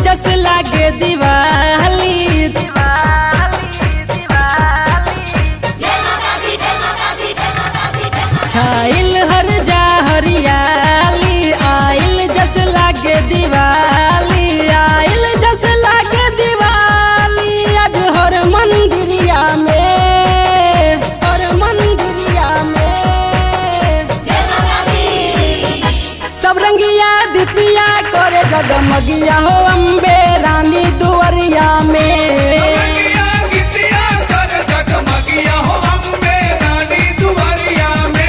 जस लागे दिवाली छाइल हर जा हरियाली आइल जस लागे दिवाली आइल जस लागे दिवाली आज हर मंदिरिया में हर मंदिरिया में सब रंगिया दिपिया करे जगमगिया हो अम्बे रानी दुवरिया में मगिया गितिया कर जगमगिया हो अम्बे रानी दुआरिया में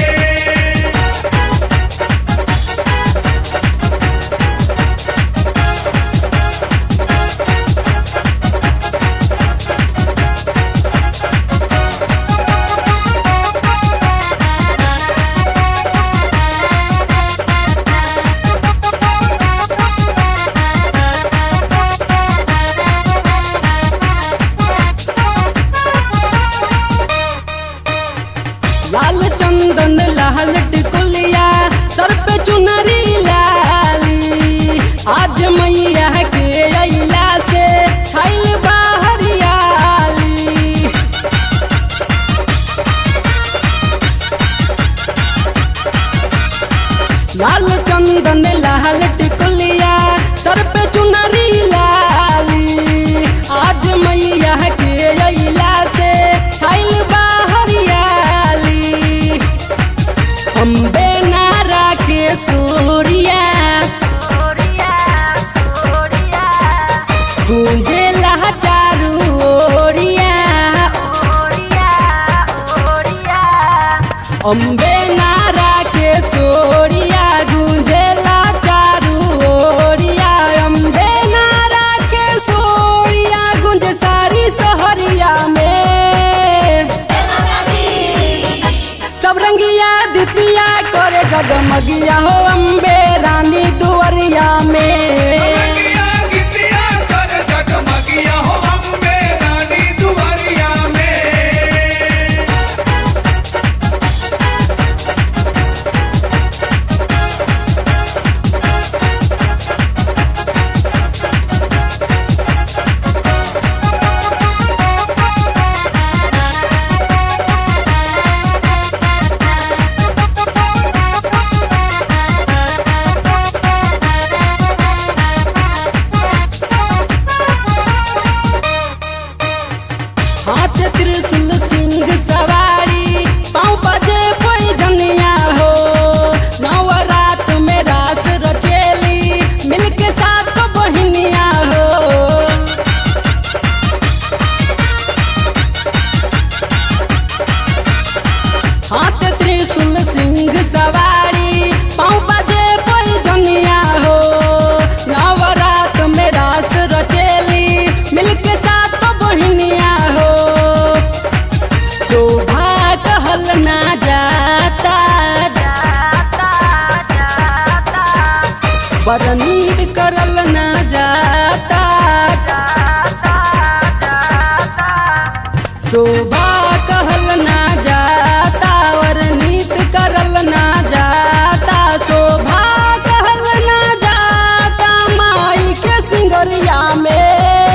लाल चंदन लाल टिकुलिया सर पे चुनरी लाली आज मैया के अइला से छाइल बाहरियाली लाल चंदन लाल टिकुलिया सर पे चुनरी लाली आज मैया के अइला से छाइल बाहरियाली अम्बे नारा के सूर्या गूंजेला चारू ओरिया अम्बे नारा के सोरिया गूंजेला चारू ओरिया अम्बे नारा के सोरिया गूंज सारी सहरिया में सब रंगिया दिपिया करे जगमगिया हो अम्बे रानी दुवरिया में मगिया गितिया कर जगमगिया हो अम्बे रानी दुआरिया में हाथ त्रिशूल सिंह सवारी पाँव बजे पैजनिया हो नवरात में रास रचेली मिलके साथ बहनिया हो हाथ त्रिशूल सिंह सवारी पाँव बजे पैजनिया हो नवरात में रास रचेली मिलके साथ बहनिया हो शोभा कहल ना जाता बरनीत करल ना जाता शोभा कहल ना जाता वर्णित करल ना जाता शोभा कहल ना जाता माई के सिंगरिया में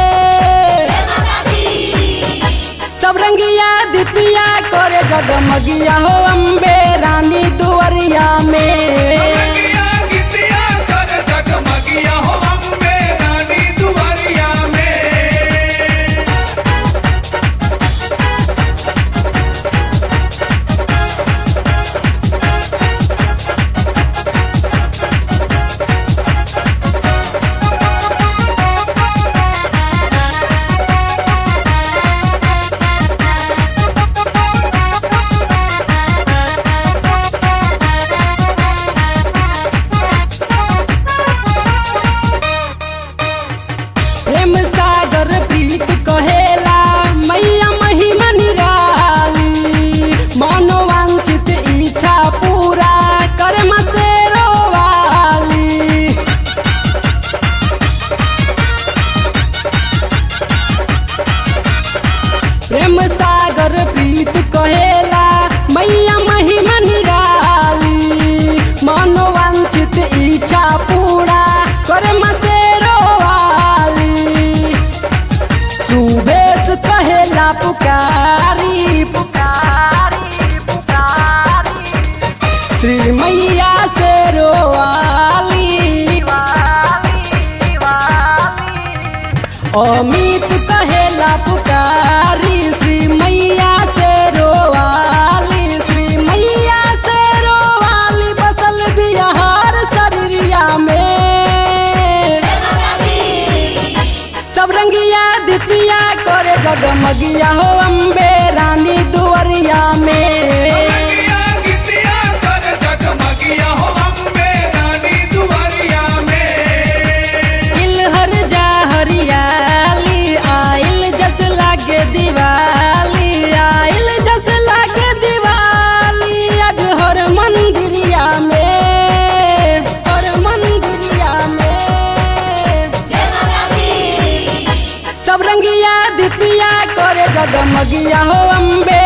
सब रंगिया दिपिया करे जगमगिया हो अम्बे रानी दुवरिया में मगिया गितिया कर जगमगिया हो अम्बे रानी दुआरिया में अमित कहेला पुकारी श्री मैया से रोवाली श्री मैया से रोवाली बसल बिहार शरीरिया में सब रंगिया दिपिया करे जगमगिया हो अम्बे रानी दुवरिया में रंगिया गितिया कर जगमगिया हो अम्बे रानी दुआरिया में इलहर जा हरियाली आइल जस लागे दिवाली आइल जस लागे दिवाली आज हर मंदिरिया में हर मंदिरिया में सब रंगिया दिपिया करे जगमगिया हो अम्बे